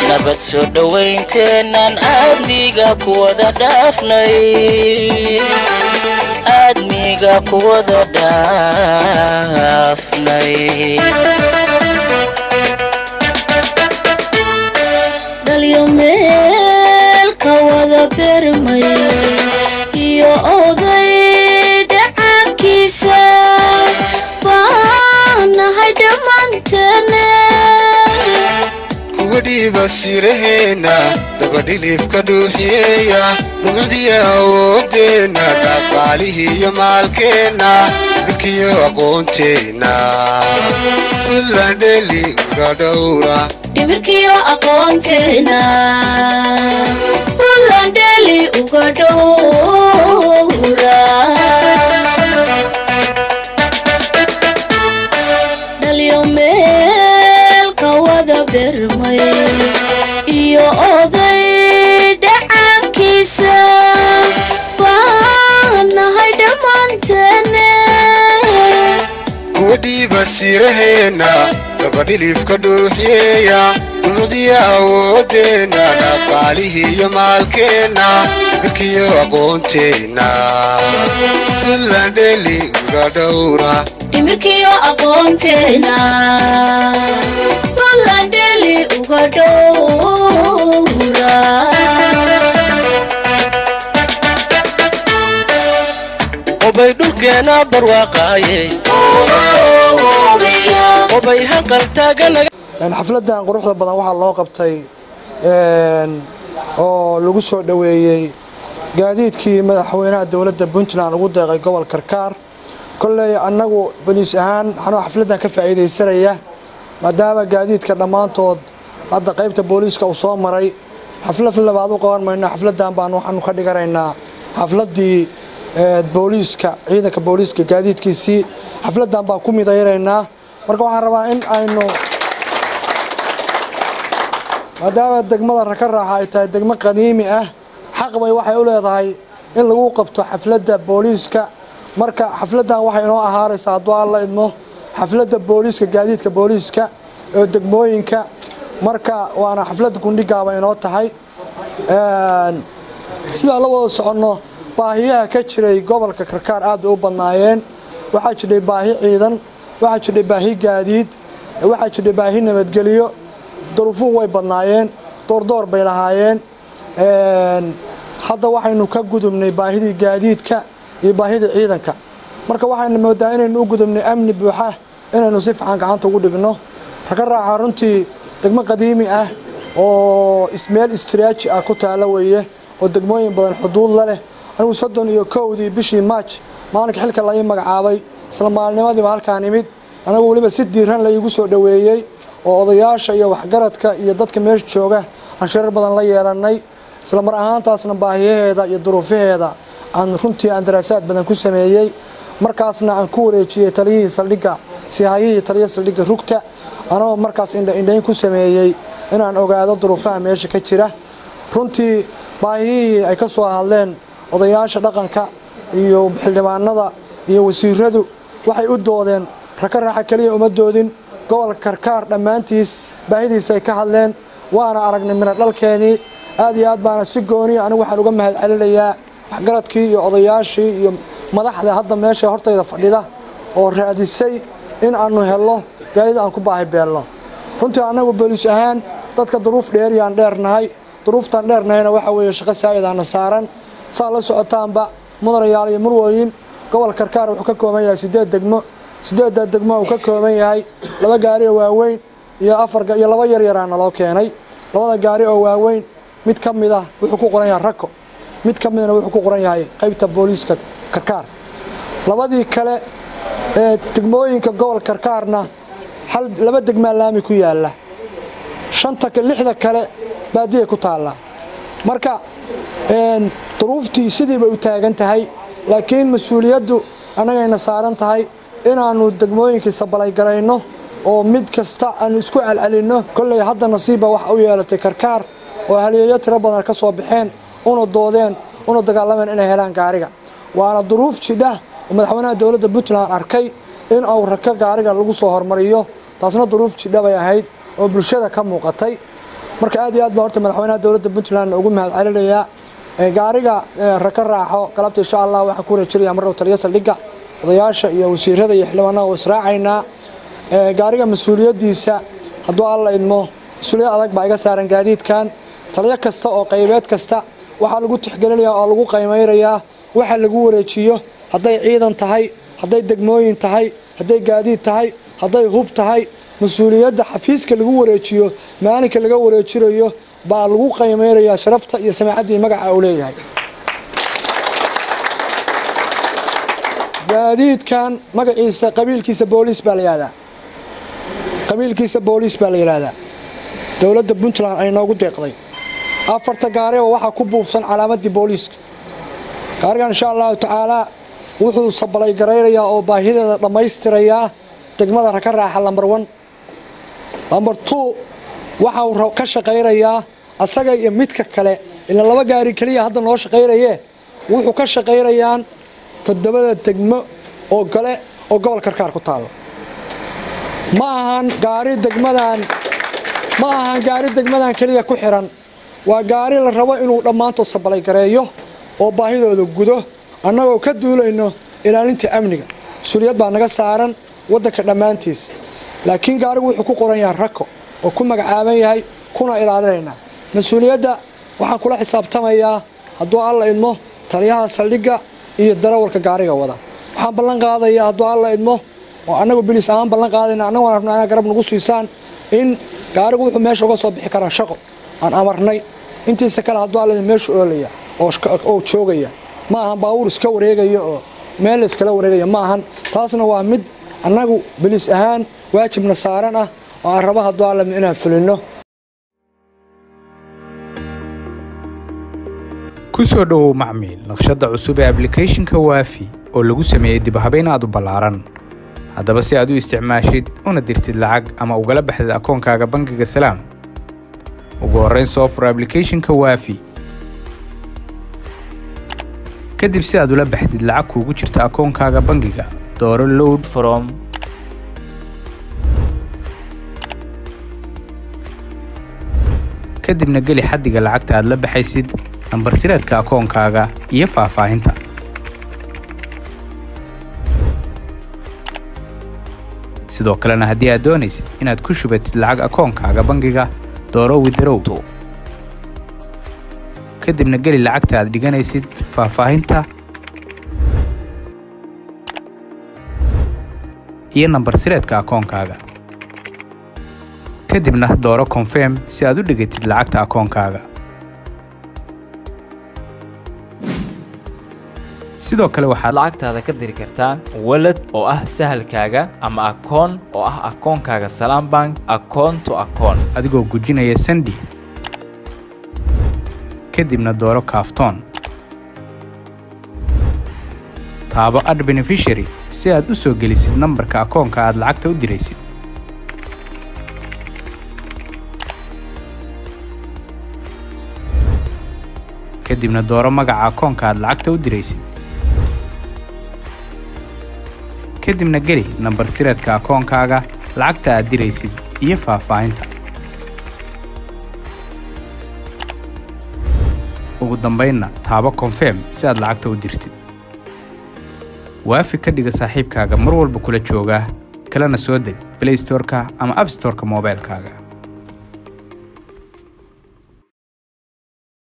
nabad soo dhowaynteennan aadmiga kuwada dhaafnay aadmiga kuwada dhaafnay dhalyo meel ka wada bermay iyo oday dhacaankiisa baanahay dhammaanteene kuwa dhiiba siraheenna dabadhilibka dhuuxiyeeya dhumadiya awoodeenna dhaqaalihii iyo maalkeenna dhulkiyo aqoonteenna buntlandheli uga dhowra dhimirkiyo aqoonteena bulandheli uga dhowra dhalyo meel ka wada bermay iyo oday dhacaankiisa baanahay dhammaanteene kuwa dhiiba siraheenna dabadhilibka dhuuxiyeeya dhumadiya awoodeenna dhaqaalihii iyo maalkeenna dhulkiyo aqoonteenna buntlandheli uga dhowra dhimirkiyo aqoonteena bulandheli uga dhowra qobay dhulkeenna barwaaqaayey qobay hanqal taaganaga xafladdan quruxda badan waxaa loo qabtay oo lagu soo dhoweeyey gaadiidkii madaxweynaha dowladda puntland ugu deeqay gobol karkaar kolley annagu boliis ahaan waxaanoo xafladdan ka faa'iidaysanaya maadaama gaadiidka dhammaantood hadda qaybta booliiska uu soo maray xaflad labaad u qaban mayno xafladdan baan waxaanu ka dhiganaynaa xafladdii booliiska ciidanka booliiska gaadiidkiisii xafladdan baan ku midaynaynaa marka waxaan rabaa in aynu maadaama degmada raka raaxa ay tahay degmo qadiimi ah xaq bay waxay u leedahay in lagu qabto xafladda booliiska marka xafladdan waxay inoo ahaanaysaa hadduu alla idmo xafladda booliiska gaadiidka booliiska oo degmooyinka marka waana xafladda gundhigaaba inoo tahay sidaa la wada soconno baahiyaha ka jiray gobolka karkaar aad bay u badnaayeen waxaa jiray baahi ciidan waxaa jiray baahi gaadiid waxaa jiray baahi nabadgelyo duruufuhu way badnaayeen doordoor bay lahaayeen hadda waxaynu ka gudubnay baahidii gaadiidka iyo baahidii ciidanka marka waxaynu moodaa inaynu u gudubnay amni buuxa inaynu si fiican gacanta ugu dhigno raka raaxa runtii degmo qadiimi ah oo meel istraaji ah ku taalo weeye oo degmooyin badan xuduud la leh anigu soddon iyo kowdii bishii maaj maalinka xilka la ii magacaabay isla maalnimadiiba halkaan imid anagu weliba si diiran la iigu soo dhoweeyey oo odayaasha iyo waxgaradka iyo dadka meesha jooga aan shirar badan la yeelannay isla mar ahaantaasna baahiyaheeda iyo duruufaheeda aan runtii aan daraasaad badan ku sameeyey markaasna aan ku wareejiyey taliyihii saldhigga sihaayihii taliya saldhigga rugta anagoo markaas indhaindhayn ku sameeyey inaan ogaado duruufaha meesha ka jira runtii baahiyihii ay ka soo hadleen odayaasha dhaqanka iyo xildhibaanada iyo wasiiradu waxay u doodeen raka raaxa keliya uma doodin gobolka karkaar dhammaantiis baahidiisa ay ka hadleen waana aragnay mina dhalkeenii aad iyo aad baana si gooniya anigu waxaan uga mahad celinayaa waxgaradkii iyo odayaashii iyo madaxda hadda meesha hortayda fadhida oo raadisay in aanu helno gaadid aan ku baahi beelno runtii annagu booliis ahaan dadka duruuf dheeriyaan dheernahay duruuftaan dheernahayna waxaa weeye shaqo saa'idaana saaran saa la socotaanba mudanayaal iyo murwooyin gobol karkaar wuxuu ka kooban yahay siddeed degmo siddeedda degmo uu ka kooban yahay laba gaari oo waaweyn iyo afar iyo laba yar yaraana loo keenay labada gaari oo waaweyn mid ka mid ah wuxuu ku qoran yahay rako mid ka midna wuxuu ku qoran yahay qaybta booliiska karkaar labadii kale ee degmooyinka gobol karkaarna hal laba degmaa laami ku yaalla shanta lixda kale baadiyay ku taalla marka duruuftii sidiiba u taagan tahay laakiin mas-uuliyaddu annagayna saaran tahay inaannu degmooyinkii sabalaygarayno oo mid kasta aanu isku celcelinno kolley hadda nasiibba waxa u yeelatay karkaar oo haliyeeyo tiro badan ka soo baxeen una doodeen una dagaalameen inay helaan gaariga waana duruuf jidha oo madaxweynaha dowladda puntland arkay in uu rako gaariga lagu soo hormariyo taasna duruuf jidha bay ahayd oo bulshada ka muuqatay marka aad iyo aad baa horta madaxweynaha dowladda puntland ugu mahad celinayaa gaariga raka raaxo galabta insha allah waxaan ku wareejinayaa marrow taliya saldhigga odayaasha iyo wasiirada iyo xildhibaanaha oo israacaynaa gaariga mas-uuliyaddiisa hadduu alla idmo mas-uuliyad adag baa iga saaran gaadiidkan taliyo kasta oo qaybeed kasta waxaa lagu tixgelinayaa oo lagu qaymaynayaa waxa lagu wareejiyo hadday ciidan tahay hadday degmooyin tahay hadday gaadiid tahay hadday hub tahay mas-uuliyadda xafiiska lagu wareejiyo maalinka laga wareejinayo baa lagu qaymaynayaa sharafta iyo samaacaddii magaca uu leeyahay gaadiidkan magaciisa qabiilkiisa booliis baa la yihahdaa qabiilkiisa booliis baa la yidhaahdaa dowladda puntland ay noogu deeqday afarta gaariba waxaa ku buufsan calaamaddii booliiska gaarigan insha allahu tacaalaa wuxuu sabalay garaynayaa oo baahideeda dhammaystirayaa degmada raka raaxa lambar wan lambar two waxau ka shaqaynayaa asaga iyo midka kale ila laba gaari keliya hadda noo shaqaynayee wuxuu ka shaqaynayaan toddobada degmo oo gale oo gobol karkaar ku taalo ma ahan gaari degmadan ma ahan gaari degmadan keliya ku xihan waa gaari la rabo inuu dhammaantood sabalay gareeyo oo baahidooda gudo annagoo ka duulayno ilaalinta amniga mas-uuliyad baa naga saaran waddanka dhammaantiis laakiin gaarigu wuxuu ku qoran yahay rako oo ku magacaaban yahay kuna ilaalinaynaa mas-uuliyadda waxaan kula xisaabtamayaa hadduu alla idmo taliyaha saldhigga iyo darawalka gaariga wada waxaan ballan qaadayaa hadduu alla idmo oo annagu bilis ahaan ballan qaadayna annagoo rabna inaa garab nagu siisaan in gaarigu wuxuu meesha uga soo bixi karaa shaqo aan amarnay intiisa kale hadduu alla idmo meeshu oolaya oo joogaya ma ahan baabuur iska wareegaya oo meel la iskala wareegaya ma ahan taasna waa mid annagu bilis ahaan waajibna saaran ah oo aan raba hadduu alla idmo inaan fulinno ku soo dhowow macmiil naqshadda cusub ee ablicathonka waafi oo lagu sameeyey dibhabayn aad u ballaaran haddaba si aad u isticmaashid una dirtid lacag ama ugala baxdid akoonkaaga bangiga salaam ugu horrayn soo fur ablicathonka waafi kadib si aad ula baxdid lacag kuugu jirta akoonkaaga bangiga dooro load from kadibna geli xaddiga lacagta aad la baxaysid nambar sireedka akoonkaaga iyo faahfaahinta sidoo kalena haddii aad doonaysid inaad ku shubatid lacag akoonkaaga bangiga dooro widarow kadibna geli lacagta aad dhiganaysid faahfaahinta iyo nambar sireedka akoonkaaga kadibna dooro konfirm si aad u dhigatid lacagta akoonkaaga sidoo kale waxaad lacagtaada ka diri kartaa walad oo ah sahalkaaga ama akoon oo ah akoonkaaga salaam bank akoon to akoon adigoo gujinaya sandi kadibna dooro kaaftoon taabo ad benefishary si aad u soo gelisid nambarka akoonka aad lacagta u diraysid kadibna dooro magaca akoonka aad lacagta u diraysid kadibna geli nambar sireedka akoonkaaga lacagta aad diraysid iyo faahfaahinta ugu dambaynna taabo konfirm si aad lacagta u dirtid waafi ka dhiga saaxiibkaaga mar walba kula jooga kalena soo deg blaystoreka ama abstoreka moobaylkaaga